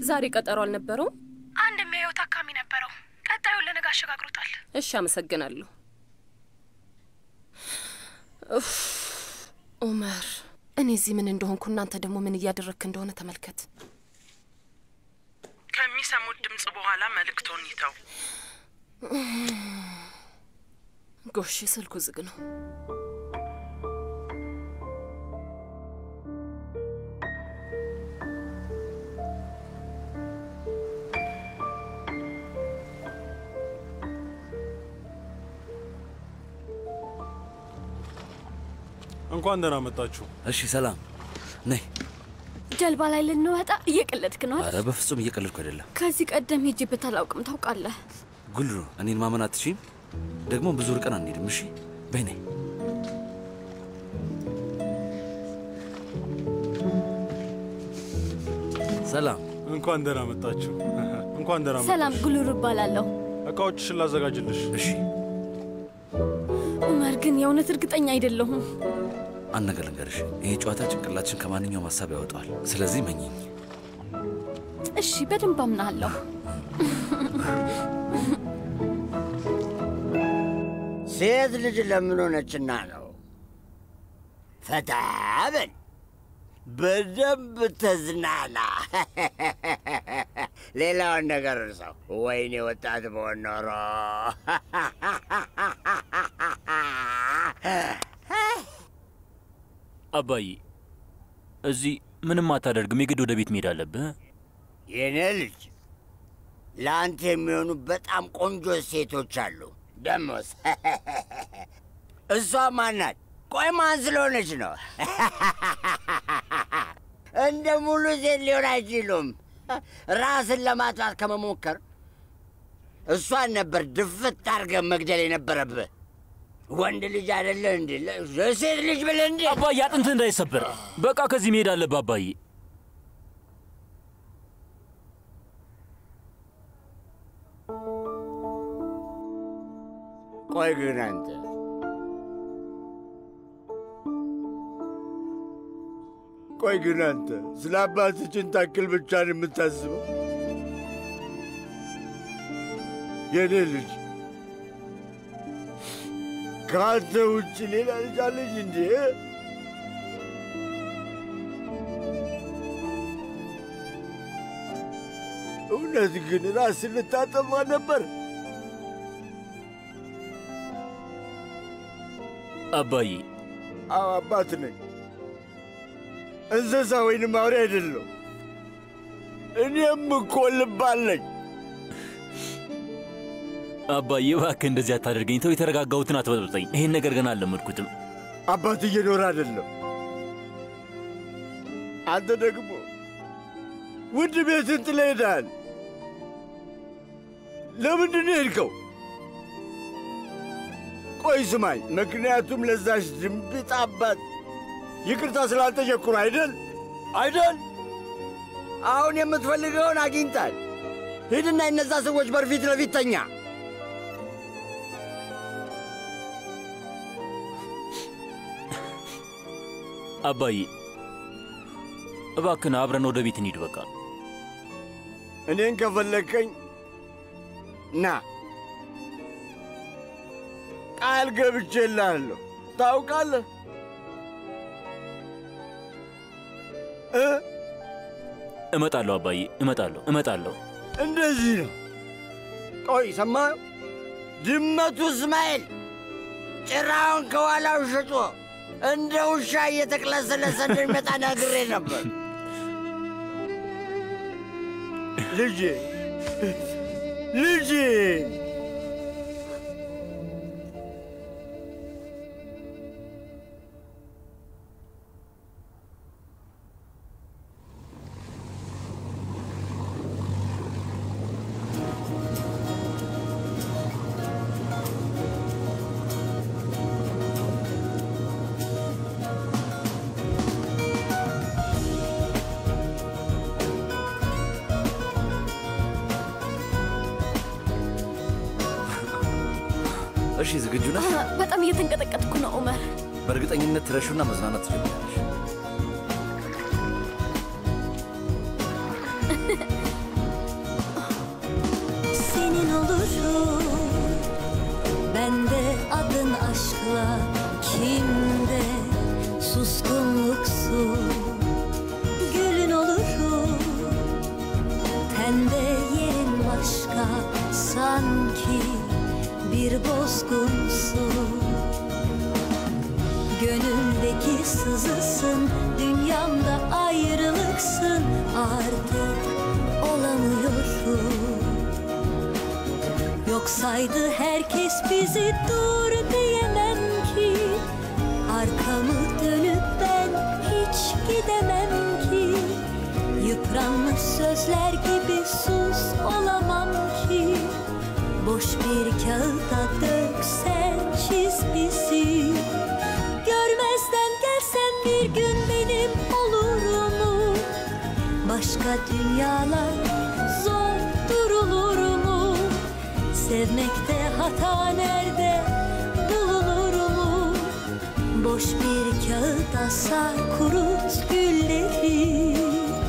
ዛሬ ቀጠሮ አልነበረውም? አንድ የሚያየው ታካሚ ነበረው። ቀጣዩን ለነገ አሸጋግሮታል። እሺ፣ አመሰግናለሁ። ኡፍ፣ ኡመር፣ እኔ እዚህ ምን እንደሆንኩ እናንተ ደግሞ ምን እያደረግክ እንደሆነ ተመልከት። ከሚሰሙት ድምፅ በኋላ መልእክቶን ይተው። ጎሽ፣ ስልኩ ዝግ ነው። እንኳን ደህና መጣችሁ። እሺ፣ ሰላም ነይ። ጀልባ ላይ ልንወጣ እየቀለድክ ነው አይደል? አረ በፍጹም እየቀለድኩ አይደለም። ከዚህ ቀደም ሄጄበት አላውቅም ታውቃለህ። ጉልሩ እኔን ማመን አትችይም። ደግሞ ብዙ ርቀን አንሄድም። እሺ በይ ነይ። ሰላም እንኳን ደህና መጣችሁ። እንኳን ደህና ሰላም መጣችሁ። ጉልሩ እባላለሁ። እቃዎችሽን ላዘጋጅልሽ። እሺ ኡመር ግን የእውነት እርግጠኛ አይደለሁም። አንድ ነገር ልንገርሽ፣ ይሄ ጨዋታ ጭንቅላችን ከማንኛውም ሀሳብ ያወጣዋል። ስለዚህ መኝኝ። እሺ በደንብ አምናለሁ። ሴት ልጅ ለምን ሆነችና ነው? ፈታ በል፣ በደንብ ተዝናና። ሌላውን ነገር እርሳው። ወይኔ ወጣት በሆን ኖሮ አባዬ እዚህ ምንም አታደርግም። የግድ ወደ ቤት መሄድ አለብህ። የኔ ልጅ ለአንተ የሚሆኑ በጣም ቆንጆ ሴቶች አሉ። ደሞስ እሷ ማናት? ቆይ ማን ስለሆነች ነው? እንደ ሙሉ ሴት ሊሆን አይችሉም። ራስን ለማጥፋት ከመሞከር እሷን ነበር ድፍት አድርገህ መግደል የነበረብህ። ወንድ ልጅ አይደለ እንዲ ሴት ልጅ ብለህ እንዲ አባዬ አጥንትህ እንዳይሰበር በቃ ከዚህ መሄድ አለብህ አባዬ። ቆይ ግን አንተ ቆይ ግን አንተ ስለ አባትችን ታክል ብቻ ነው የምታስበው? የኔ ልጅ ከአንተ ውጭ ሌላ ልጅ አለች እንዴ? እውነት ግን ራስን ልታጠፋ ነበር? አባዬ አዎ አባት ነኝ። እንስሳ ወይንም አውሬ አይደለሁ። እኔም እኮ ልብ አለኝ። አባዬ እባክህ እንደዚህ አታደርገኝ። ተው፣ የተረጋጋሁትን አትበጥብጠኝ። ይሄን ነገር ገና አልለመድኩትም። አባት እየኖረ አይደለም። አንተ ደግሞ ውድ ቤትን ጥለህ ሄደሃል። ለምንድን ነው የሄድከው? ቆይ ስማኝ፣ ምክንያቱም ለዛች ድንቢጥ አባት ይቅርታ ስላልጠየቅኩ ነው አይደል? አይደል? አሁን የምትፈልገውን አግኝታል። ሂድና የነዛ ሰዎች በር ፊት ለፊት ተኛ። አባዬ እባክህን አብረን ወደ ቤት እንሂድ። በቃ እኔን ከፈለግከኝ ና፣ ቃል ገብቼልሃለሁ። ታውቃለህ እ እመጣለሁ አባዬ፣ እመጣለሁ፣ እመጣለሁ። እንደዚህ ነው። ቆይ ሰማህ? ድመቱ እስማኤል ጭራውን ከኋላው ሽጦ እንደ ውሻ እየተቅለሰለሰ እንደሚመጣ ነግሬ ነበር። ልጄ ልጄ እሺ ዝግጁ ነህ? በጣም እየተንቀጠቀጥኩ ነው ኡመር። በእርግጠኝነት ትረሹና መዝናናት ትጀምራለሽ። bir bozgunsun Gönlümdeki sızısın Dünyamda ayrılıksın Artık olamıyorum Yoksaydı herkes bizi dur diyemem ki Arkamı dönüp ben hiç gidemem ki Yıpranmış sözler gibi sus olamam ki Boş bir kağıda döksen çiz bizi Görmezden gelsen bir gün benim olur mu? Başka dünyalar zor durulur mu? Sevmekte hata nerede bulunur mu? Boş bir kağıda sar kurut gülleri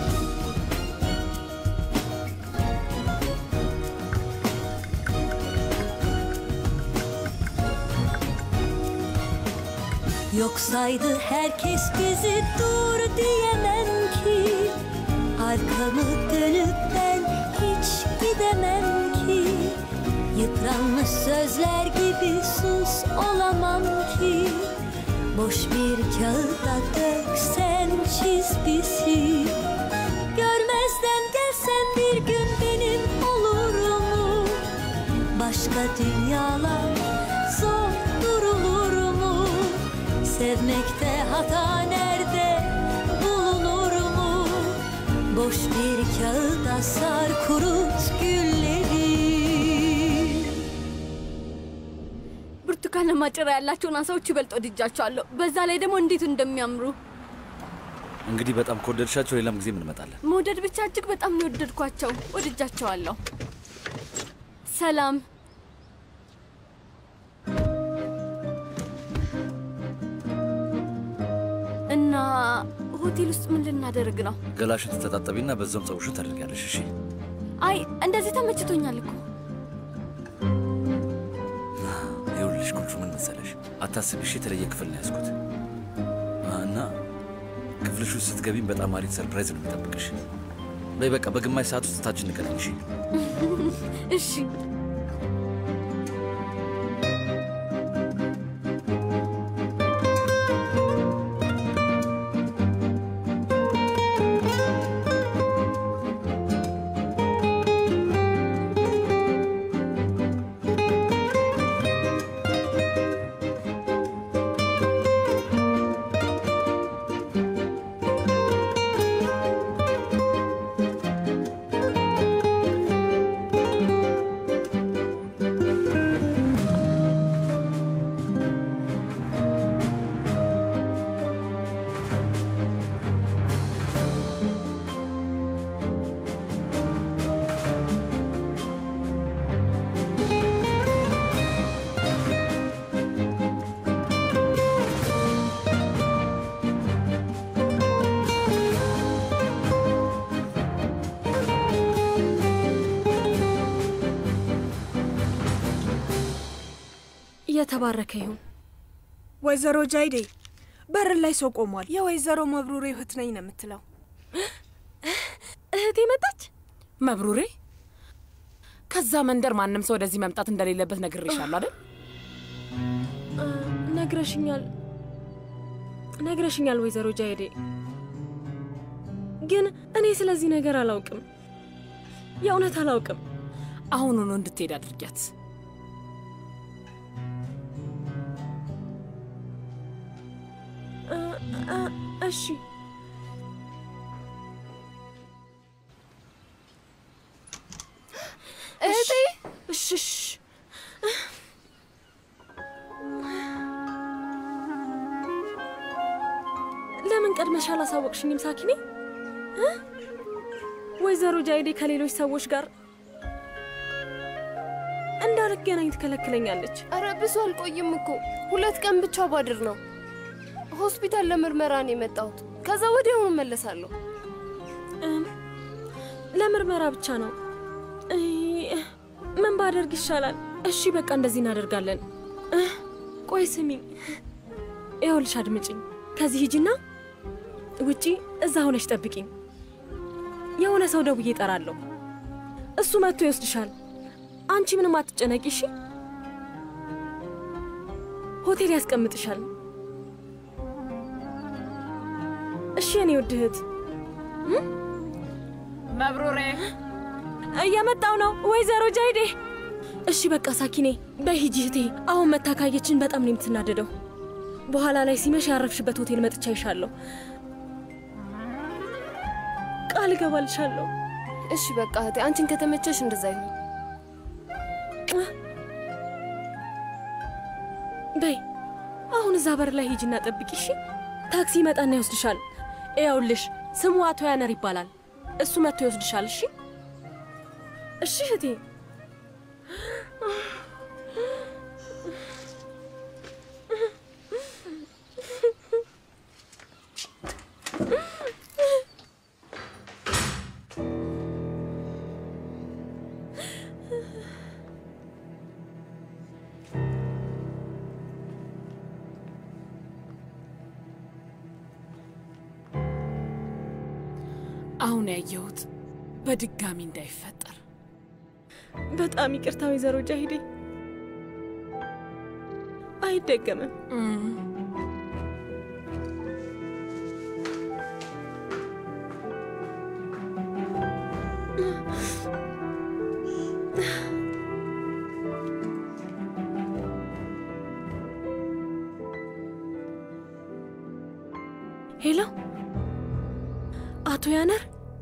Yoksaydı herkes bizi dur diyemem ki Arkamı dönüp ben hiç gidemem ki Yıpranmış sözler gibi sus olamam ki Boş bir kağıda döksen çiz bizi Görmezden gelsen bir gün benim olur mu? Başka dünyalar zor durulur mu? Sevmekte hata nerede bulunur mu? Boş bir kağıda sar kurut gülleri ብርቱካናማ ጭራ ያላቸውን አሳዎች ይበልጥ ወድጃቸዋለሁ። በዛ ላይ ደግሞ እንዴት እንደሚያምሩ እንግዲህ በጣም ከወደድሻቸው ሌላም ጊዜ እንመጣለን። መውደድ ብቻ እጅግ በጣም ነው የወደድኳቸው። ወድጃቸዋለሁ። ሰላም እና ሆቴል ውስጥ ምን ልናደርግ ነው? ገላሽን ትተጣጠቢና በዛውም ፀጉርሽን ታደርጊያለሽ። እሺ አይ እንደዚህ ተመችቶኛል እኮ። ይኸውልሽ ቁልፉ ምን መሰለሽ፣ አታስቢ እሺ። የተለየ ክፍል ነው ያዝኩት እና ክፍልሽ ውስጥ ስትገቢም በጣም አሪፍ ሰርፕራይዝ ነው የሚጠብቅሽ። በይ በቃ በግማሽ ሰዓት ውስጥ ታች እንገናኝ። እሺ እሺ እየተባረከ ይሁን። ወይዘሮ ጃይዴ በር ላይ ሰው ቆሟል። የወይዘሮ መብሩሬ እህት ነኝ ነው የምትለው። እህቴ መጣች። መብሩሬ፣ ከዛ መንደር ማንም ሰው ወደዚህ መምጣት እንደሌለበት ነግሬሻለሁ አይደል? ነግረሽኛል ነግረሽኛል ወይዘሮ ጃይዴ፣ ግን እኔ ስለዚህ ነገር አላውቅም። የእውነት አላውቅም። አሁኑኑ እንድትሄድ አድርጊያት። እ- እ- እሺ እህቴ እሺ እሺ ለምን ቀድመሽ አላሳወቅሽኝም ሳኪኔ? እ? ወይዘሮ ጃይዴ ከሌሎች ሰዎች ጋር እንዳልገናኝ ትከለክለኛለች። ኧረ ብዙ አልቆይም እኮ ሁለት ቀን ብቻ ባድር ነው። ሆስፒታል ለምርመራ ነው የመጣሁት። ከዛ ወዲያውኑ እመለሳለሁ። እም፣ ለምርመራ ብቻ ነው። እይ፣ ምን ባደርግ ይሻላል? እሺ በቃ እንደዚህ እናደርጋለን። እ፣ ቆይ ስሚኝ፣ ይኸውልሽ አድምጪኝ። ከዚህ ሂጂና ውጪ እዛ ሆነሽ ጠብቂኝ። የሆነ ሰው ደውዬ እጠራለሁ። እሱ መጥቶ ይወስድሻል። አንቺ ምንም አትጨነቂ እሺ? ሆቴል ያስቀምጥሻል። እሺ የኔ ውድ እህት መብሩሬ እየመጣው ነው ወይዘሮ ጃይዴ። እሺ በቃ ሳኪኔ በሂጂ እህቴ። አሁን መታካየችን በጣም ነው የምትናደደው። በኋላ ላይ ሲመሽ ያረፍሽበት ሆቴል መጥቻ ይሻለሁ። ቃል እገባልሻለሁ። እሺ በቃ እህቴ፣ አንቺን ከተመቸሽ እንደዛ ይሁን። በይ አሁን እዛ በር ላይ ሂጂና ጠብቂ። እሺ ታክሲ ይመጣና ይወስድሻል። እያውልሽ ስሙ አቶ ያነር ይባላል። እሱ መጥቶ ይወስድሻል። እሺ እሺ እህቴ። አሁን ያየሁት በድጋሚ እንዳይፈጠር በጣም ይቅርታ ወይዘሮ ጃሂዴ፣ አይደገምም። ሄሎ፣ አቶ ያነር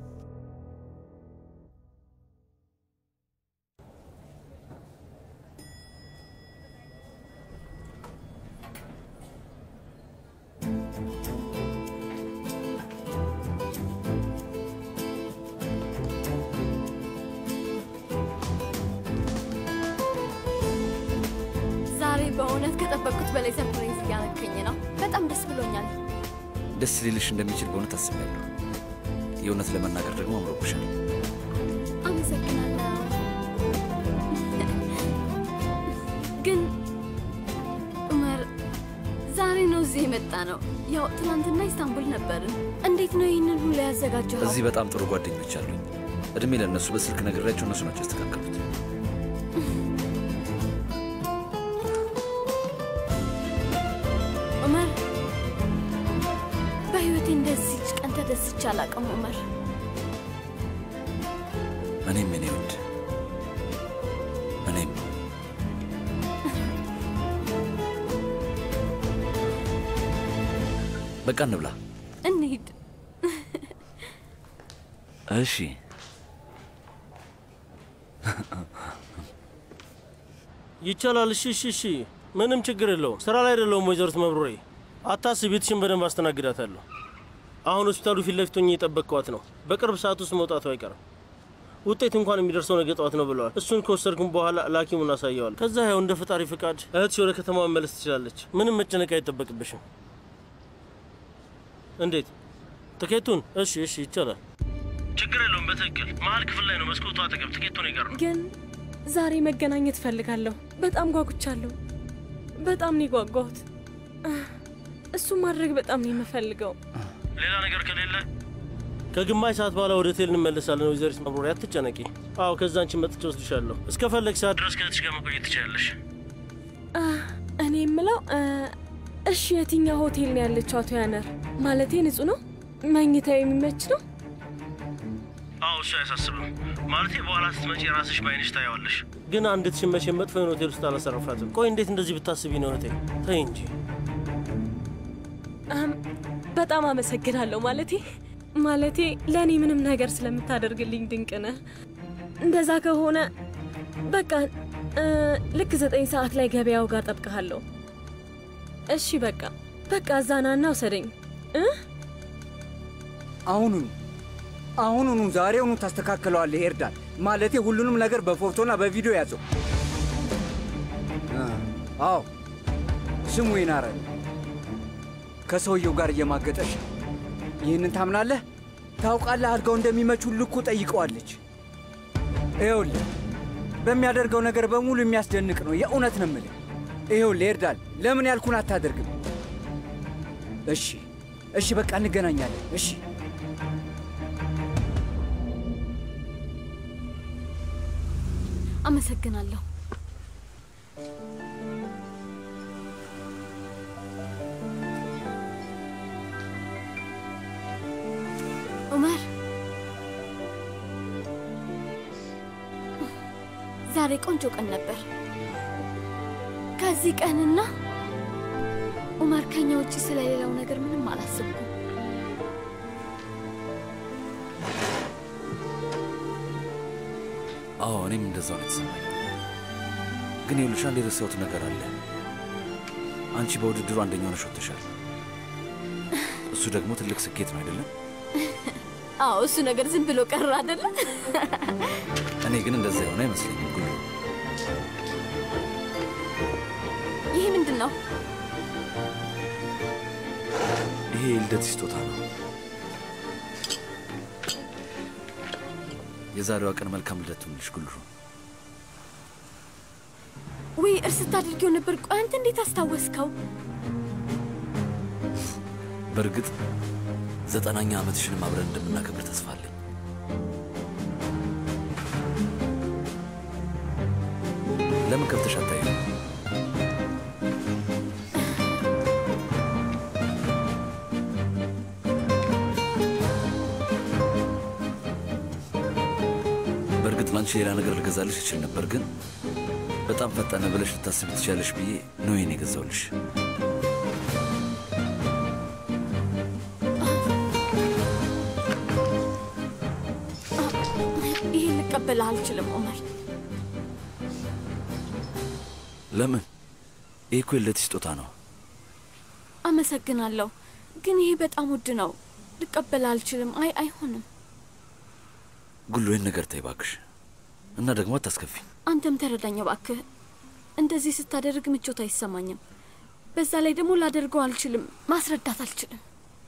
ዛሬ በእውነት ከጠበቅኩት በላይ ሰርፕራይዝ እያረከኝ ነው። በጣም ደስ ብሎኛል። ደስ ሊልሽ እንደሚችል በእውነት አስቤያለሁ። የእውነት ለመናገር ደግሞ አምሮብሻል። አመሰግናለሁ። ግን ኡመር ዛሬ ነው እዚህ የመጣ ነው። ያው ትናንትና ኢስታንቡል ነበርን። እንዴት ነው ይህንን ሁሉ ያዘጋጀው? እዚህ በጣም ጥሩ ጓደኞች አሉኝ። እድሜ ለእነሱ በስልክ ነግሬያቸው እነሱ ናቸው ያስተካከሉት። ኡመር በህይወቴ እንደዚች ቀን ተደስቼ አላውቅም። ኡመር እኔም የኔ ውድ እኔም በቃ እንብላ። እንሂድ። እሺ ይቻላል። እሺ፣ እሺ፣ እሺ። ምንም ችግር የለውም። ስራ ላይ አይደለሁም ወይዘሮት መብሩሬ። አታስቢ፣ ቤትሽን በደንብ አስተናግዳታለሁ። አሁን ሆስፒታሉ ፊት ለፊት ሆኜ የጠበቅኳት ነው። በቅርብ ሰዓት ውስጥ መውጣቱ አይቀርም። ውጤት እንኳን የሚደርሰው ነገ ጠዋት ነው ብለዋል። እሱን ከወሰድኩም በኋላ ላኪሙን አሳየዋል። ከዛ ያው እንደ ፈጣሪ ፍቃድ እህትሽ ወደ ከተማ መመለስ ትችላለች። ምንም መጨነቅ አይጠበቅብሽም። እንዴት ትኬቱን? እሺ፣ እሺ፣ ይቻላል። ችግር የለውም። በትክክል መሀል ክፍል ላይ ነው፣ መስኮቱ አጠገብ። ትኬቱን ይቀር ነው። ግን ዛሬ መገናኘት እፈልጋለሁ። በጣም ጓጉቻለሁ። በጣም ነው የጓጓሁት። እሱን ማድረግ በጣም ነው የምፈልገው። ሌላ ነገር ከሌለ ከግማሽ ሰዓት በኋላ ወደ ሆቴል እንመለሳለን። ወይዘሪት መብሩሪያ አትጨነቂ። አዎ ከዛ አንቺን መጥቼ ወስድሻለሁ። እስከ ፈለግ ሰዓት ድረስ ከእህትሽ ጋር መቆየት ትችላለሽ። አ፣ እኔ የምለው አ፣ እሺ፣ የትኛው ሆቴል ነው ያለችው? አቶ ያነር ማለቴ ንጹህ ነው? መኝታው የሚመች ነው? አዎ እሱ አያሳስብም። ማለቴ በኋላ ስትመጪ ራስሽ በአይንሽ ታየዋለሽ። ግን አንድ ትሽመሽ መጥፎ የሆነ ሆቴል ውስጥ አላሰረፋትም። ቆይ እንዴት እንደዚህ ብታስቢ ነው እህቴ? ተይ እንጂ። አም፣ በጣም አመሰግናለሁ። ማለቴ ማለቴ ለእኔ ምንም ነገር ስለምታደርግልኝ ድንቅ ነህ። እንደዛ ከሆነ በቃ እ፣ ልክ ዘጠኝ ሰዓት ላይ ገበያው ጋር ጠብቀሃለሁ። እሺ በቃ በቃ እዛ ናና ውሰደኝ እ አሁኑኑ አሁኑኑ ዛሬውኑ ታስተካክለዋለህ ኤርዳን። ማለቴ ሁሉንም ነገር በፎቶና በቪዲዮ ያዘው። አ፣ አዎ ስሙ ይናረል ከሰውየው ጋር እየማገጠች ነው። ይህንን ታምናለህ? ታውቃለህ፣ አልጋው እንደሚመች ሁሉ እኮ ጠይቀዋለች። ይኸውልህ በሚያደርገው ነገር በሙሉ የሚያስደንቅ ነው። የእውነት ነው የምልህ። ይኸውልህ ኤርዳን፣ ለምን ያልኩን አታደርግም? እሺ እሺ፣ በቃ እንገናኛለን። እሺ አመሰግናለሁ። ዛሬ ቆንጆ ቀን ነበር። ከዚህ ቀንና ኡመር ከኛ ውጭ ስለሌላው ነገር ምንም አላስብኩም። አዎ እኔም እንደዛው ነው የተሰማኝ። ግን ይኸውልሽ አንድ የረሳሁት ነገር አለ። አንቺ በውድድሩ አንደኛ ሆነሽ ወጥተሻል። እሱ ደግሞ ትልቅ ስኬት ነው አይደለም? አዎ እሱ ነገር ዝም ብሎ ቀረ አይደለ? እኔ ግን እንደዛ የሆነ አይመስለኝም። ጉሉ ይህ ምንድን ነው? ይሄ የልደት ስጦታ ነው። የዛሬዋ ቀን መልካም ልደት ትሁንልሽ ጉሉ። ውይ እርስ ታድርጊው ነበር። ቆይ አንተ እንዴት አስታወስከው? በእርግጥ ዘጠናኛ ዓመትሽንም አብረን እንደምናከብር ተስፋ አለኝ። ለምን ከፍተሽ አታይም? በእርግጥ ላንቺ ሌላ ነገር ልገዛልሽ እችል ነበር፣ ግን በጣም ፈጠነ ብለሽ ልታስብ ትችያለሽ ብዬ ነው ይሄን የገዛውልሽ። ይህን ልቀበልህ አልችልም ኡመር። ለምን? ይህ እኮ የልደት ስጦታ ነው። አመሰግናለሁ፣ ግን ይሄ በጣም ውድ ነው። ልቀበልህ አልችልም። አይ አይሆንም። ጉሉ ይህን ነገር ተይ እባክሽ፣ እና ደግሞ አታስከፊኝ። አንተም ተረዳኝ እባክህ። እንደዚህ ስታደርግ ምቾት አይሰማኝም። በዛ ላይ ደግሞ ላደርገው አልችልም፣ ማስረዳት አልችልም።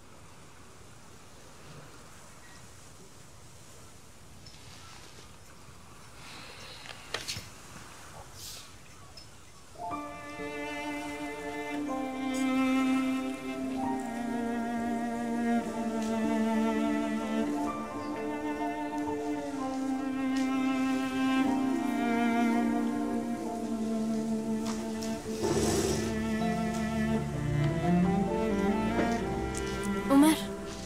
ኡመር፣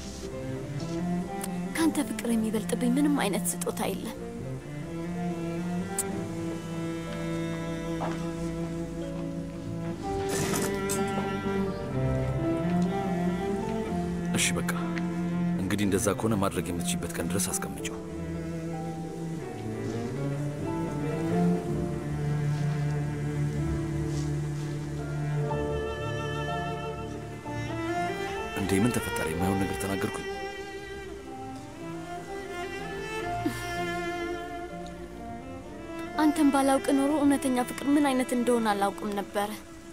ካንተ ፍቅር የሚበልጥብኝ ምንም አይነት ስጦታ የለም። እሺ በቃ እንግዲህ እንደዛ ከሆነ ማድረግ የምትችይበት ቀን ድረስ አስቀምጪው። እንዴ ምን ተፈጠረ? የማይሆን ነገር ተናገርኩኝ? አንተን ባላውቅ ኖሮ እውነተኛ ፍቅር ምን አይነት እንደሆነ አላውቅም ነበረ።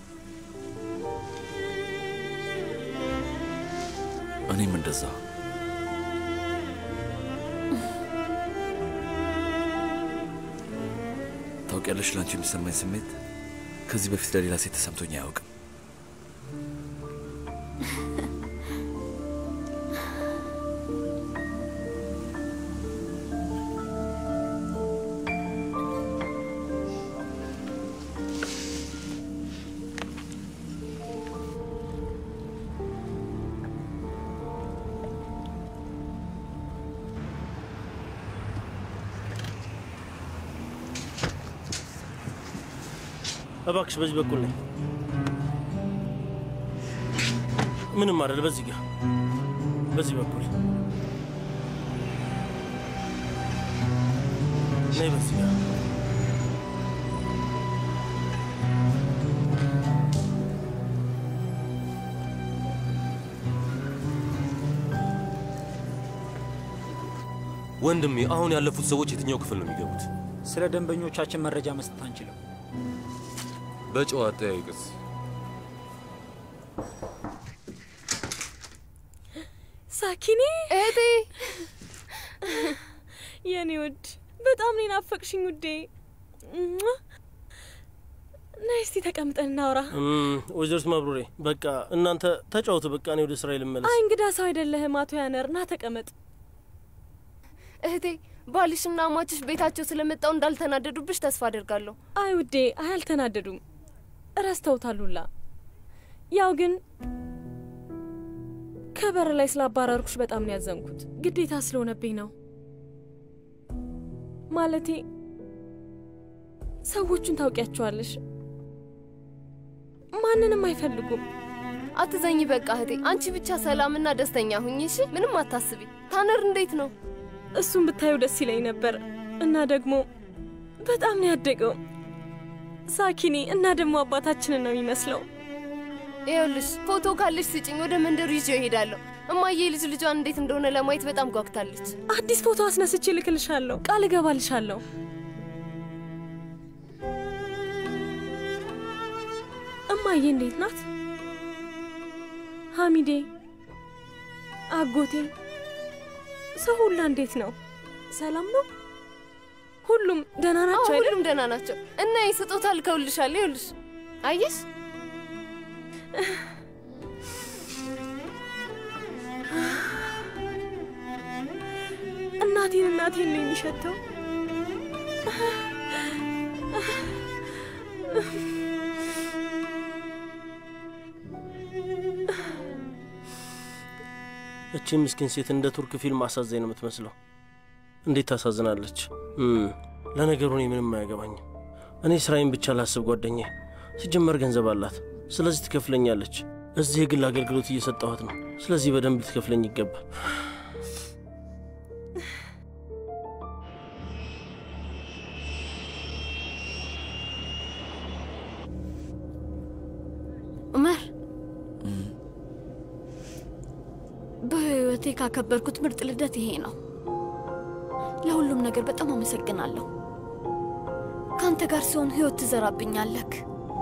እኔም እንደዛ። ታውቂያለሽ፣ ለአንቺ የሚሰማኝ ስሜት ከዚህ በፊት ለሌላ ሴት ተሰምቶኝ አያውቅም። እባክሽ በዚህ በኩል ነኝ። ምንም አይደል። በዚህ ጋር በዚህ በኩል ነይ። በዚህ ጋር ወንድሜ፣ አሁን ያለፉት ሰዎች የትኛው ክፍል ነው የሚገቡት? ስለ ደንበኞቻችን መረጃ መስጠት አንችልም። በጨዋ አጠያይቅስ ሳኪኔ እህቴ፣ የኔ ውድ በጣም ነው ናፈቅሽኝ ውዴ። ነይ እስቲ ተቀምጠን እናውራ። ወይዘሮት ማብሩሬ በቃ እናንተ ተጫወቱ። በቃ እኔ ወደ ስራ ልመለስ። አይ እንግዳ ሰው አይደለህም አቶ ያነር፣ ና ተቀመጥ። እህቴ ባልሽና አማችሽ ቤታቸው ስለመጣው እንዳልተናደዱብሽ ተስፋ አደርጋለሁ። አይ ውዴ፣ አይ አልተናደዱም፣ ረስተውታሉላ። ያው ግን ከበር ላይ ስላባረርኩሽ በጣም ነው ያዘንኩት። ግዴታ ስለሆነብኝ ነው። ማለቴ ሰዎቹን ታውቂያቸዋለሽ። ማንንም አይፈልጉም። አትዘኝ በቃ እህቴ። አንቺ ብቻ ሰላምና ደስተኛ ሁኝ እሺ። ምንም አታስቢ። ታነር እንዴት ነው? እሱን ብታዩ ደስ ይለኝ ነበር እና ደግሞ በጣም ነው ያደገው። ሳኪኒ እና ደግሞ አባታችንን ነው የሚመስለው። ይኸውልሽ ፎቶ ካለሽ ስጭኝ፣ ወደ መንደሩ ይዤው እሄዳለሁ። እማዬ ልጅ ልጇን እንዴት እንደሆነ ለማየት በጣም ጓጉታለች። አዲስ ፎቶ አስነስቼ ልክልሻለሁ፣ ቃል እገባልሻለሁ። እማዬ እንዴት ናት? ሐሚዴ፣ አጎቴ፣ ሰው ሁላ እንዴት ነው? ሰላም ነው? ሁሉም ደህና ናቸው አይደል? ሁሉም ደህና ናቸው። እና ይህ ስጦታ ልከውልሻል። ይኸውልሽ አየሽ እናቴን እናቴን ነው የሚሸተው። እቺ ምስኪን ሴት እንደ ቱርክ ፊልም አሳዛኝ ነው የምትመስለው። እንዴት ታሳዝናለች። እም፣ ለነገሩ እኔ ምንም አያገባኝም። እኔ ስራዬን ብቻ ላስብ ጓደኛዬ። ሲጀመር ገንዘብ አላት፣ ስለዚህ ትከፍለኛለች። እዚህ የግል አገልግሎት እየሰጠኋት ነው። ስለዚህ በደንብ ልትከፍለኝ ይገባል። ዑመር በህይወቴ ካከበርኩት ምርጥ ልደት ይሄ ነው። ለሁሉም ነገር በጣም አመሰግናለሁ። ከአንተ ጋር ሲሆን ህይወት ትዘራብኛለክ።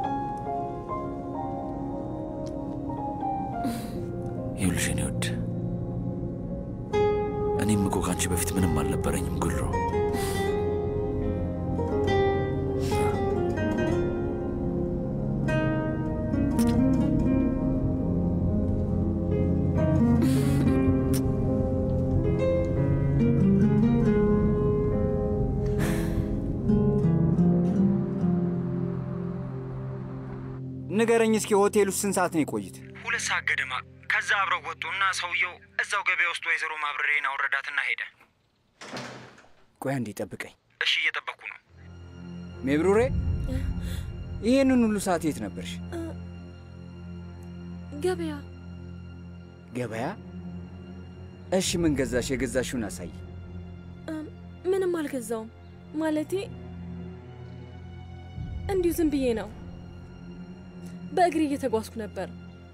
ይኸውልሽ የኔ ውድ፣ እኔም እኮ ከአንቺ በፊት ምንም አልነበረኝም ጉልሮ። ንገረኝ እስኪ ሆቴል ውስጥ ስንት ሰዓት ነው የቆዩት? ሁለት ሰዓት ገደማ። ከዛ አብረው ወጡና ሰውየው እዛው ገበያ ውስጥ ወይዘሮ ማብረሬን አወረዳትና ሄደ። ቆይ አንዴ ጠብቀኝ። እሺ እየጠበቅኩ ነው። ሜብሩሬ፣ ይህንን ሁሉ ሰዓት የት ነበርሽ? ገበያ ገበያ? እሺ ምን ገዛሽ? የገዛሽውን አሳይ። ምንም አልገዛውም። ማለቴ እንዲሁ ዝም ብዬ ነው። በእግሬ እየተጓዝኩ ነበር።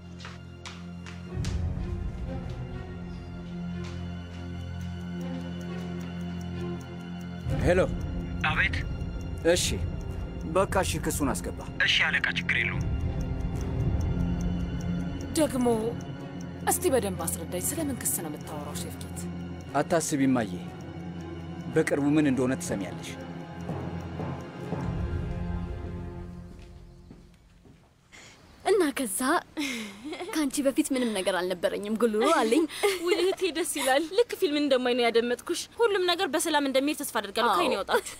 ሄሎ። አቤት። እሺ በቃ እሺ፣ ክሱን አስገባ። እሺ አለቃ፣ ችግር የለውም። ደግሞ እስቲ በደንብ አስረዳኝ። ስለምን ክስ ነው የምታወራው ሼፍኬት? አታስቢ እማዬ፣ በቅርቡ ምን እንደሆነ ትሰሚያለሽ። እና ከዛ ከአንቺ በፊት ምንም ነገር አልነበረኝም ጉልሮ አለኝ። ውይ እህቴ ደስ ይላል። ልክ ፊልም እንደማይ ነው ያደመጥኩሽ። ሁሉም ነገር በሰላም እንደሚሄድ ተስፋ አድርጋለሁ። አዎ። ከአይን ያወጣችሁ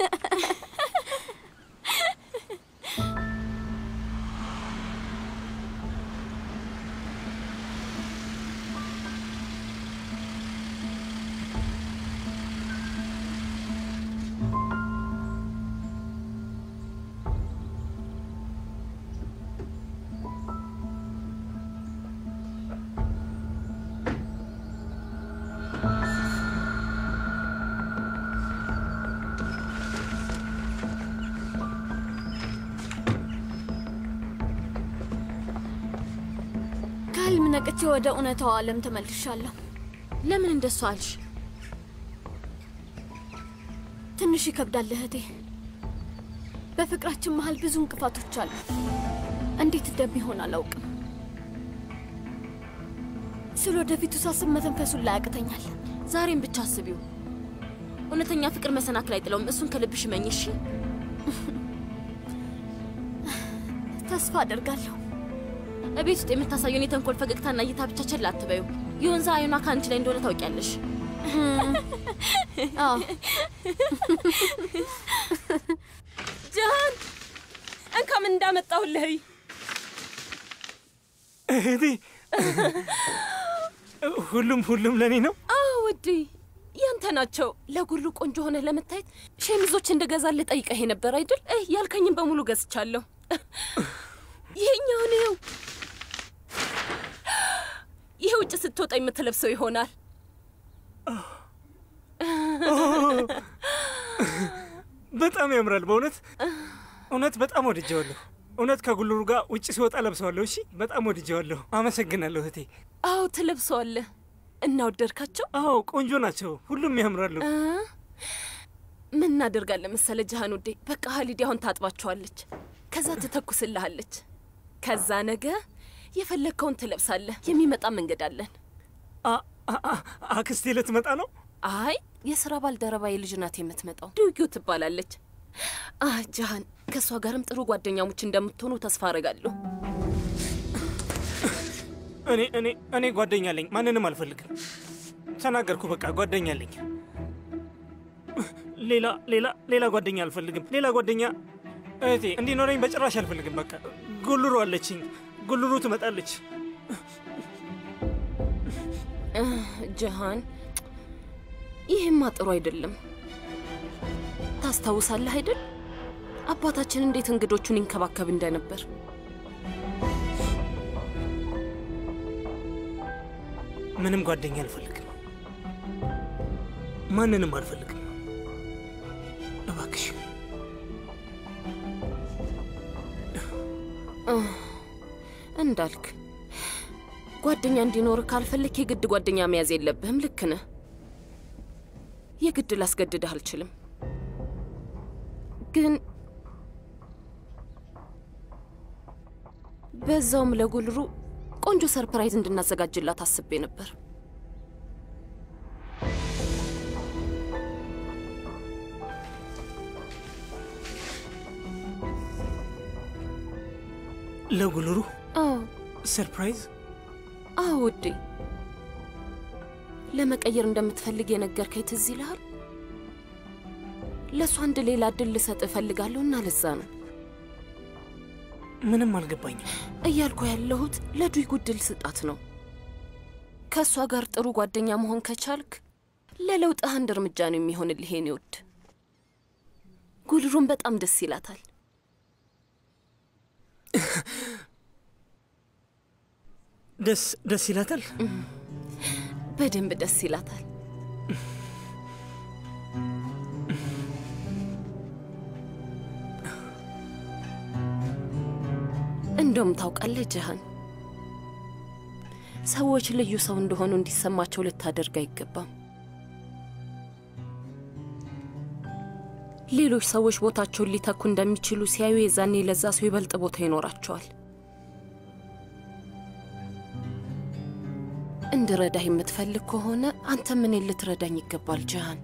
ከህልም ነቅቼ ወደ እውነታው ዓለም ተመልሻለሁ። ለምን እንደሱ አልሽ? ትንሽ ይከብዳል እህቴ። በፍቅራችን መሀል ብዙ እንቅፋቶች አሉ። እንዴት እንደሚሆን አላውቅም። ስለ ወደፊቱ ሳስብ መተንፈሱን ላይ ያቅተኛል። ዛሬም ብቻ አስቢው። እውነተኛ ፍቅር መሰናክል አይጥለውም። እሱን ከልብሽ መኝ እሺ? ተስፋ አደርጋለሁ። እቤት ውስጥ የምታሳየውን የተንኮል ፈገግታና እይታ ብቻ ቸል አትበዩ። የወንዛ አይኗ ከአንቺ ላይ እንደሆነ ታውቂያለሽ። አዎ ጃሃን እንካ ምን እንዳመጣሁልህ እይ። እህቴ፣ ሁሉም ሁሉም ለእኔ ነው። አዎ ውዴ፣ ያንተ ናቸው። ለጉሉ ቆንጆ ሆነ ለመታየት ሸሚዞች እንደገዛልህ ጠይቀህ ነበር አይደል? እ ያልከኝም በሙሉ ገዝቻለሁ። ይሄኛውን ይኸው፣ ይሄ ውጭ ስትወጣ የምትለብሰው ይሆናል። በጣም ያምራል። በእውነት እውነት በጣም ወድጀዋለሁ። እውነት ከጉልሩ ጋር ውጭ ሲወጣ ለብሰዋለሁ። እሺ፣ በጣም ወድጀዋለሁ። አመሰግናለሁ እህቴ። አዎ ትለብሰዋለህ። እና ወደድካቸው? አዎ ቆንጆ ናቸው። ሁሉም ያምራሉ። እ? ምን እናደርጋለን መሰለ ጃሃን ውዴ፣ በቃ ሀሊድ አሁን ታጥባቸዋለች፣ ከዛ ትተኩስልሃለች። ከዛ ነገ የፈለግከውን ትለብሳለህ። የሚመጣ መንገድ አለን። አክስቴ ልትመጣ ነው? አይ የስራ ባልደረባ የልጅ ናት የምትመጣው። ዱጊው ትባላለች። አ ጃሃን፣ ከእሷ ጋርም ጥሩ ጓደኛሞች እንደምትሆኑ ተስፋ አረጋለሁ። እኔ እኔ እኔ ጓደኛ አለኝ። ማንንም አልፈልግም። ተናገርኩ። በቃ ጓደኛ አለኝ። ሌላ ሌላ ሌላ ጓደኛ አልፈልግም። ሌላ ጓደኛ እህቴ እንዲኖረኝ በጭራሽ አልፈልግም። በቃ ጉልሩ አለችኝ። ጉልሩ ትመጣለች። እ ጃሃን፣ ይህማ ጥሩ አይደለም። ታስታውሳለህ አይደል አባታችን እንዴት እንግዶቹን ይንከባከብ እንደነበር። ምንም ጓደኛ አልፈልግም። ማንንም አልፈልግም። እባክሽ እ እንዳልክ ጓደኛ እንዲኖር ካልፈለክ የግድ ጓደኛ መያዝ የለብህም። ልክ ነህ። የግድ ላስገድድህ አልችልም። ግን በዛውም ለጉልሩ ቆንጆ ሰርፕራይዝ እንድናዘጋጅላት አስቤ ነበር። ለጉልሩ አዎ ሰርፕራይዝ አዎ ውዴ፣ ለመቀየር እንደምትፈልግ የነገርከኝ ትዝ ይልሃል? ለእሱ አንድ ሌላ እድል ልሰጥ እፈልጋለሁ እና ለዛ ነው ምንም አልገባኝም። እያልኩ ያለሁት ለዱይ ጉድል ስጣት ነው። ከእሷ ጋር ጥሩ ጓደኛ መሆን ከቻልክ ለለውጥህ አንድ እርምጃ ነው የሚሆንልህ የኔ ውድ። ጉልሩን በጣም ደስ ይላታል። ደስ ደስ ይላታል። በደንብ ደስ ይላታል። እንደውም ታውቃለህ ጀሃን፣ ሰዎች ልዩ ሰው እንደሆኑ እንዲሰማቸው ልታደርግ አይገባም። ሌሎች ሰዎች ቦታቸውን ሊተኩ እንደሚችሉ ሲያዩ የዛኔ ለዛ ሰው ይበልጥ ቦታ ይኖራቸዋል። እንድረዳህ የምትፈልግ ከሆነ አንተ ምን ልትረዳኝ ይገባል ጀሃን።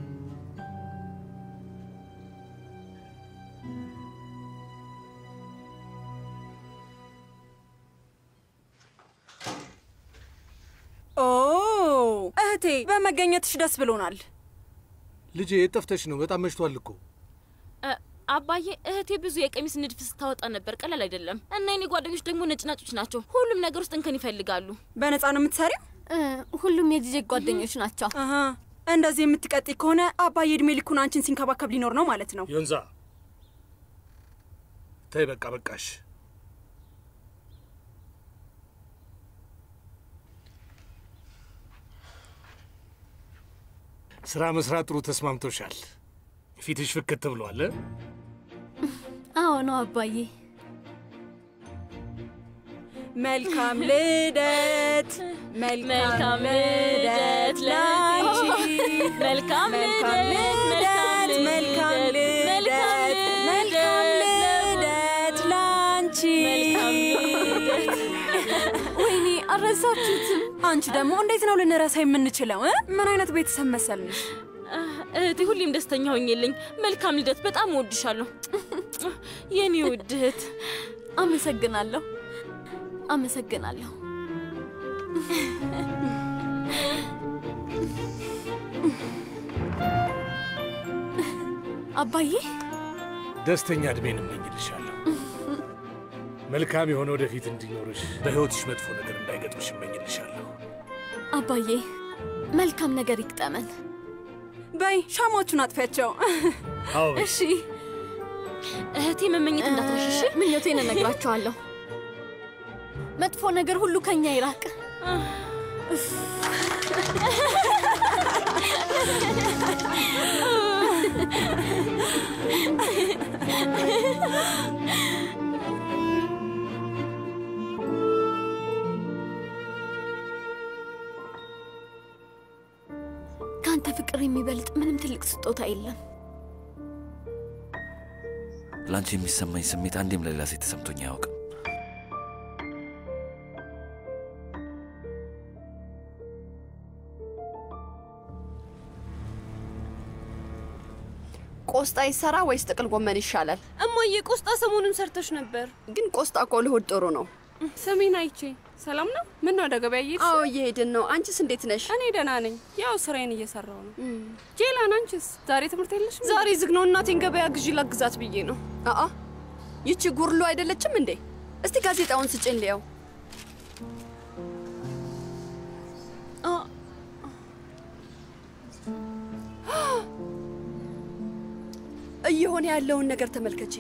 ኦ እህቴ፣ በመገኘትሽ ደስ ብሎናል። ልጄ የት ጠፍተሽ ነው? በጣም መሽቷል እኮ። አባዬ እህቴ ብዙ የቀሚስ ንድፍ ስታወጣ ነበር። ቀላል አይደለም። እና የኔ ጓደኞች ደግሞ ነጭናጮች ናቸው። ሁሉም ነገር ውስጥ እንከን ይፈልጋሉ። በነፃ ነው የምትሰሪው? ሁሉም የጂጄ ጓደኞች ናቸው። አሀ፣ እንደዚህ የምትቀጥይ ከሆነ አባዬ እድሜ ልኩን አንቺን ሲንከባከብ ሊኖር ነው ማለት ነው። ዮንዛ ተይ፣ በቃ በቃሽ። ስራ መስራት ጥሩ ተስማምቶሻል። ፊትሽ ፍክት ብሏል። እ? አዎ ነው አባዬ። መልካም ልደት፣ መልካም ልደት ላንቺ፣ መልካም መልካም ልደት፣ መልካም ልደት፣ መልካም ልደት ላንቺ። ወይኔ አልረሳችሁትም። አንቺ ደግሞ እንዴት ነው ልንረሳ የምንችለው? እ? ምን አይነት ቤተሰብ መሰልንሽ? እህቴ ሁሌም ደስተኛ ሆኜልኝ። መልካም ልደት። በጣም እወድሻለሁ የኔ ውድ እህት። አመሰግናለሁ፣ አመሰግናለሁ። አባዬ ደስተኛ እድሜን እመኝልሻለሁ። መልካም የሆነ ወደፊት እንዲኖርሽ፣ በሕይወትሽ መጥፎ ነገር እንዳይገጥምሽ እመኝልሻለሁ። አባዬ መልካም ነገር ይግጠመን። በይ ሻማዎቹን አጥፊያቸው። አዎ እሺ እህቴ መመኘት እንዳትረሽ እሺ? ምኞቴን እነግራቸዋለሁ። መጥፎ ነገር ሁሉ ከኛ ይራቅ። ከአንተ ፍቅር የሚበልጥ ምንም ትልቅ ስጦታ የለም። ለአንቺ የሚሰማኝ ስሜት አንዴም ለሌላ ሴት ተሰምቶኝ አያውቅም። ቆስጣ ይሰራ ወይስ ጥቅል ጎመን ይሻላል? እማዬ ቆስጣ ሰሞኑን ሰርተሽ ነበር። ግን ቆስጣ እኮ ለሆድ ጥሩ ነው። ስሚን አይቼ ሰላም ነው? ምን ነው ወደ ገበያ እየሄድሽ? አዎ እየሄድን ነው። አንቺስ እንዴት ነሽ? እኔ ደህና ነኝ። ያው ስራዬን እየሰራው ነው። ጄላን አንቺስ ዛሬ ትምህርት የለሽም? ዛሬ ዝግ ነው። እናቴን ገበያ ግዢ ላግዛት ብዬ ነው። አአ ይቺ ጉርሎ አይደለችም እንዴ? እስቲ ጋዜጣውን ስጭን ልየው። እየሆነ ያለውን ነገር ተመልከቼ።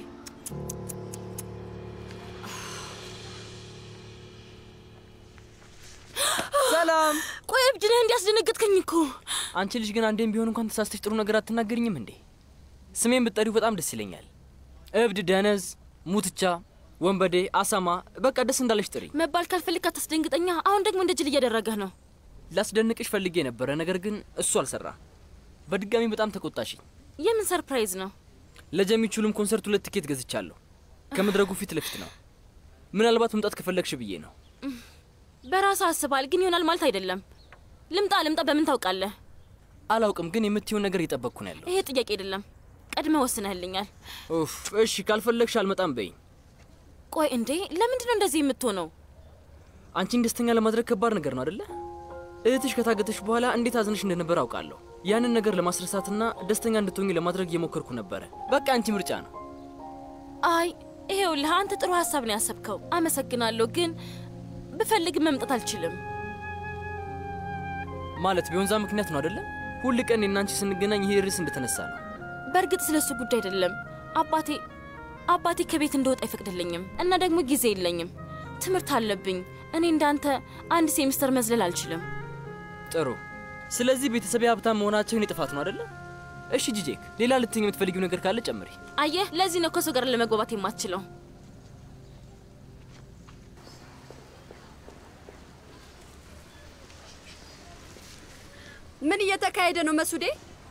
ሰላም። ቆይ እብድ ነህ እንዲያስደነገጥከኝ እኮ። አንቺ ልጅ ግን አንዴም ቢሆን እንኳን ተሳስተሽ ጥሩ ነገር አትናገርኝም እንዴ? ስሜን ብትጠሪው በጣም ደስ ይለኛል። እብድ፣ ደነዝ፣ ሙትቻ፣ ወንበዴ፣ አሳማ፣ በቃ ደስ እንዳለሽ ጥሪ። መባል ካልፈልግ አታስደንግጠኛ። አሁን ደግሞ እንደ ጅል እያደረገህ ነው። ላስደንቅሽ ፈልጌ ነበረ፣ ነገር ግን እሱ አልሰራ። በድጋሚ በጣም ተቆጣሽኝ። የምን ሰርፕራይዝ ነው? ለጀሚቹልም ኮንሰርት ሁለት ትኬት ገዝቻለሁ። ከመድረጉ ፊት ለፊት ነው። ምናልባት መምጣት ከፈለግሽ ብዬ ነው። በራስ አስባል፣ ግን ይሆናል ማለት አይደለም። ልምጣ ልምጣ በምን ታውቃለህ? አላውቅም፣ ግን የምትይውን ነገር እየጠበቅኩ ነው ያለው። ይሄ ጥያቄ አይደለም። ቀድመ ወስነህልኛል። ኡፍ፣ እሺ ካልፈለግሽ አልመጣም በይኝ። ቆይ እንዴ፣ ለምንድን ነው እንደዚህ የምትሆነው? አንቺን ደስተኛ ለማድረግ ከባድ ነገር ነው አደለ? እህትሽ ከታገተሽ በኋላ እንዴት አዝነሽ እንደነበር አውቃለሁ። ያንን ነገር ለማስረሳትና ደስተኛ እንድትሆኝ ለማድረግ እየሞከርኩ ነበረ። በቃ አንቺ ምርጫ ነው። አይ ይሄውልህ፣ አንተ ጥሩ ሀሳብ ነው ያሰብከው። አመሰግናለሁ፣ ግን ብፈልግ መምጣት አልችልም። ማለት ቢሆንዛ ምክንያት ነው አደለ? ሁል ቀን እኔና አንቺ ስንገናኝ ይሄ ርዕስ እንደተነሳ ነው። በእርግጥ ስለ እሱ ጉዳይ አይደለም። አባቴ አባቴ ከቤት እንደወጣ አይፈቅድልኝም እና ደግሞ ጊዜ የለኝም። ትምህርት አለብኝ። እኔ እንዳንተ አንድ ሴሚስተር መዝለል አልችልም። ጥሩ። ስለዚህ ቤተሰብ ሀብታም መሆናቸው የኔ ጥፋት ነው አደለ? እሺ ጂጄክ፣ ሌላ ልትኝ የምትፈልጊው ነገር ካለ ጨምሪ። አየህ፣ ለዚህ ነው ከሰው ጋር ለመግባባት የማትችለው። ምን እየተካሄደ ነው መሱዴ?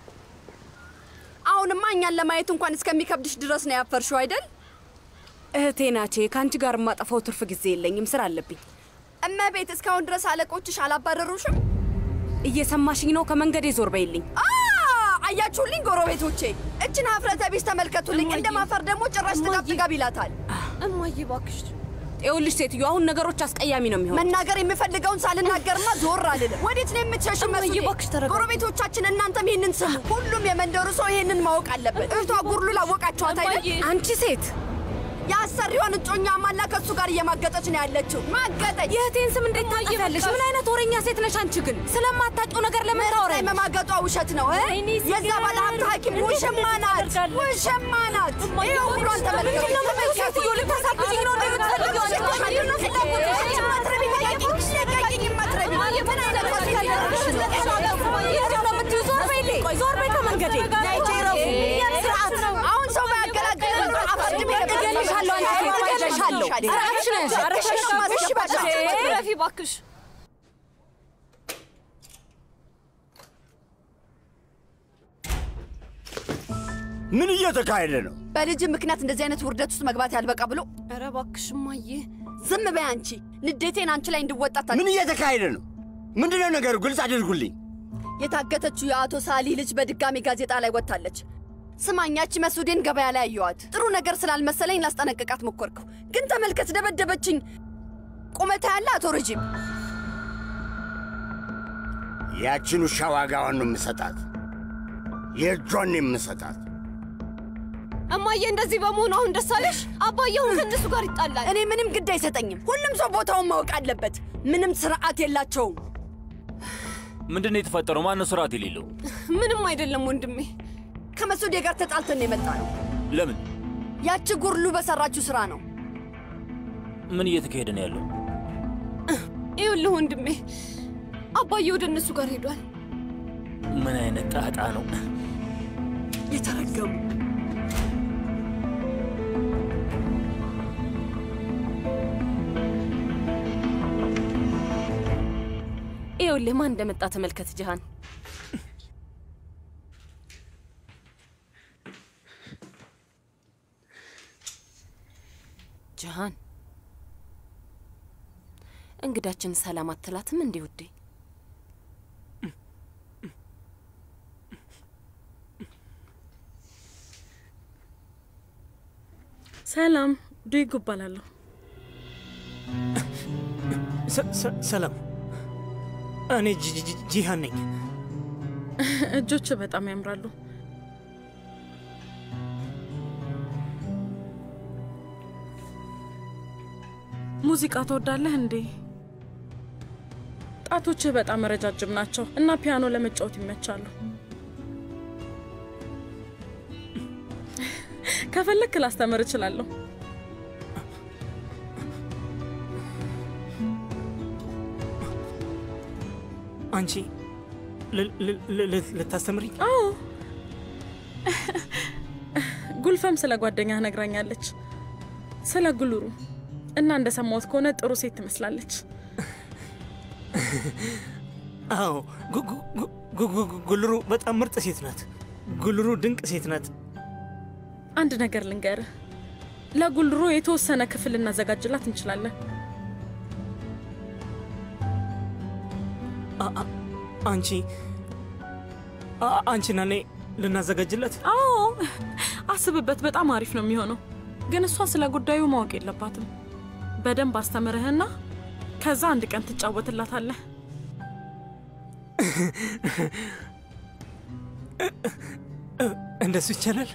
አሁንማ እኛን ለማየት እንኳን እስከሚከብድሽ ድረስ ነው ያፈርሽው አይደል? እህቴ ናቼ፣ ከአንቺ ጋር የማጠፋው ትርፍ ጊዜ የለኝም፣ ስራ አለብኝ። እመቤት፣ እስካሁን ድረስ አለቆችሽ አላባረሩሽም? እየሰማሽኝ ነው? ከመንገዴ ዞር በይልኝ። አ አያችሁልኝ ጎረቤቶቼ፣ እችን ሀፍረተ ቢስ ተመልከቱልኝ። እንደ ማፈር ደግሞ ጭራሽ ጥጋብ ጥጋብ ይላታል። እማዬ እባክሽ ይኸውልሽ ሴትዮ፣ አሁን ነገሮች አስቀያሚ ነው የሚሆን። መናገር የምፈልገውን ሳልናገርማ ዞር አልልም። ወዴት ነው የምትሸሽ? መስዬ ጎረቤቶቻችን፣ እናንተም ይህንን ስሙ። ሁሉም የመንደሩ ሰው ይህንን ማወቅ አለበት። እህቷ ጉርሉ ላወቃችኋት አይደል? አንቺ ሴት የአሰሪዋን እጮኛ ማላ ከሱ ጋር እየማገጠች ነው ያለችው። ማገጠች። የእህቴን ስም እንዴት ታጠፊያለሽ? ምን አይነት ወሬኛ ሴት ነሽ አንቺ? ግን ስለማታውቂው ነገር ለምን ታወሪያለሽ? መማገጧ ውሸት ነው። የዛ ባለ ሀብት ሐኪም ውሽማ ናት፣ ውሽማ ናት። ይህ ሁሏን ተመልከቱ። ሴትዮ ልታሳብጂኝ ነው እንደ የምትፈልጊው? ምንድን ነው ፍላጎትሽ? ዞር በይልኝ። ቆይ ዞር በይ ከመንገዴ። አሁን ሰው ባያገላግል ኖሮ አፈርድሜ እገልሻለሁ። አንቺ ሴት እገልሻለሁ። ስርዓትሽን ያዥ። እሺ በቃ ረፊ እባክሽ ምን እየተካሄደ ነው? በልጅ ምክንያት እንደዚህ አይነት ውርደት ውስጥ መግባት ያልበቃ ብሎ ኧረ እባክሽ እማዬ ዝም በይ አንቺ። ንዴቴን አንቺ ላይ እንድወጣት ምን እየተካሄደ ነው? ምንድነው ነገሩ? ግልጽ አድርጉልኝ። የታገተችው የአቶ ሳሊ ልጅ በድጋሚ ጋዜጣ ላይ ወጥታለች። ስማኛች መሱዴን ገበያ ላይ አየኋት። ጥሩ ነገር ስላልመሰለኝ ላስጠነቅቃት ሞከርኩ፣ ግን ተመልከት፣ ደበደበችኝ። ቁመታ ያለ አቶ ረጂም ያችን ውሻ ዋጋዋን ነው የምሰጣት፣ የእጇን ነው የምሰጣት። እማዬ እንደዚህ በመሆኑ አሁን ደስ አለሽ? አባዬ አሁን ከእነሱ ጋር ይጣላል። እኔ ምንም ግድ አይሰጠኝም። ሁሉም ሰው ቦታውን ማወቅ አለበት። ምንም ስርዓት የላቸውም። ምንድን ነው የተፈጠረው? ማነው ስርዓት የሌለው? ምንም አይደለም ወንድሜ። ከመሱዴ ጋር ተጣልተን ነው የመጣ ነው። ለምን? ያቺ ጉርሉ በሰራችው ስራ ነው። ምን እየተካሄደ ነው ያለው? ይኸውልህ ወንድሜ፣ አባዬ ወደ እነሱ ጋር ሄዷል። ምን አይነት ጣጣ ነው? የተረገሙ ይኸውልህ ማን እንደመጣ ተመልከት ጅሃን። ጅሃን እንግዳችን ሰላም አትላትም እንዴ ውዴ? ሰላም ዱይጉ እባላለሁ። ሰ- ሰ- ሰላም፣ እኔ ጂ- ጂ- ጂሃን ነኝ። እጆች በጣም ያምራሉ። ሙዚቃ ትወዳለህ እንዴ? ጣቶችህ በጣም ረጃጅም ናቸው እና ፒያኖ ለመጫወት ይመቻሉ። ከፈለክ ላስተምር እችላለሁ። አንቺ ል- ል- ል- ል- ልታስተምሪኝ? አዎ፣ ጉልፈም ስለ ጓደኛህ ነግራኛለች፣ ስለ ጉልሩ እና እንደሰማሁት ከሆነ ጥሩ ሴት ትመስላለች። አዎ፣ ጉ- ጉ- ጉ- ጉ- ጉ- ጉልሩ በጣም ምርጥ ሴት ናት። ጉልሩ ድንቅ ሴት ናት። አንድ ነገር ልንገርህ፣ ለጉልሩ የተወሰነ ክፍል ልናዘጋጅላት እንችላለን። አ- አ- አንቺ አ- አንቺና እኔ ልናዘጋጅለት? አዎ፣ አስብበት። በጣም አሪፍ ነው የሚሆነው። ግን እሷ ስለ ጉዳዩ ማወቅ የለባትም። በደንብ አስተምርህና ከዛ አንድ ቀን ትጫወትላታለህ። እንደሱ ይቻላል?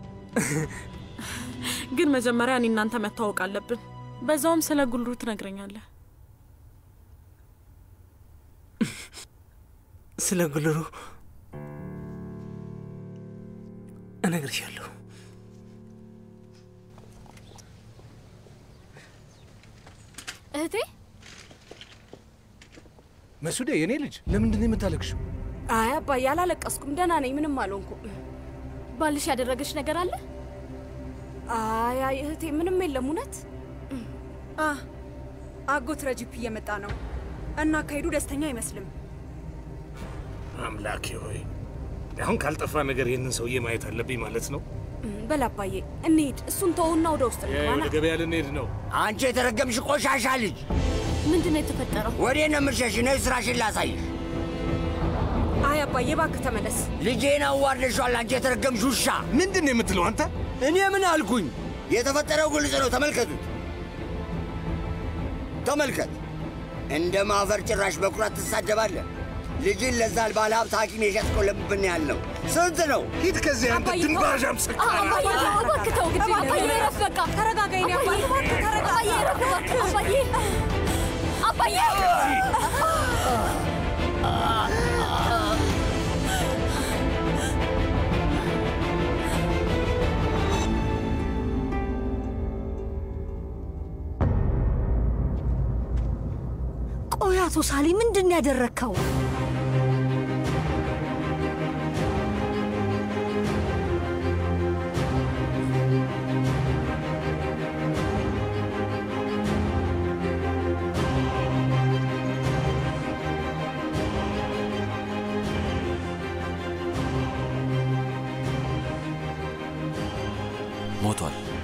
ግን መጀመሪያ እኔ እናንተ መተዋወቅ አለብን። በዛውም ስለ ጉልሩ ትነግረኛለህ። ስለ ጉልሩ እነግርሻለሁ። እህቴ መሱዴ፣ የኔ ልጅ ለምንድን ነው የምታለቅሽው? አይ አባዬ አላለቀስኩም፣ ደህና ነኝ፣ ምንም አልሆንኩም። ባልሽ ያደረገች ነገር አለ? አይ አይ እህቴ ምንም የለም። እውነት አ አጎት ረጂፕ እየመጣ ነው እና አካሄዱ ደስተኛ አይመስልም። አምላኬ ሆይ አሁን ካልጠፋ ነገር ይህንን ሰውዬ ማየት አለብኝ ማለት ነው። በል አባዬ እንሂድ። እሱን ተውና ወደ ውስጥ የ- እንግባና ወደ ገበያ ልንሄድ ነው። አንቺ የተረገምሽ ቆሻሻ ልጅ ምንድን ነው የተፈጠረው? ወዴት ነው የምትሸሽ? ነይ ስራሽን ላሳይሽ። አይ አባዬ እባክህ ተመለስ። ልጄን አዋርደሻል። አንቺ የተረገምሽ ውሻ! ምንድን ነው የምትለው አንተ? እኔ ምን አልኩኝ? የተፈጠረው ግልጽ ነው። ተመልከቱት፣ ተመልከት። እንደ ማፈር ጭራሽ በኩራት ትሳደባለህ። ልጅን ለዛ ባለ ሀብት ሐኪም የሸጥከው ለምብን ያህል ነው። ስንት ነው? ሂድ ከዚህ አንተ ድንባዣም ሰካራ! አባዬ እባክህ ተው፣ ግድ የለም። አባዬ እረፍ በቃ። ተረጋጋ የኔ አባዬ፣ እባክህ ተረጋጋ። አባዬ እረፍ እባክህ። አባዬ አባዬ ቆይ አቶ ሳሊ ምንድን ነው ያደረግከው? ሞቷል።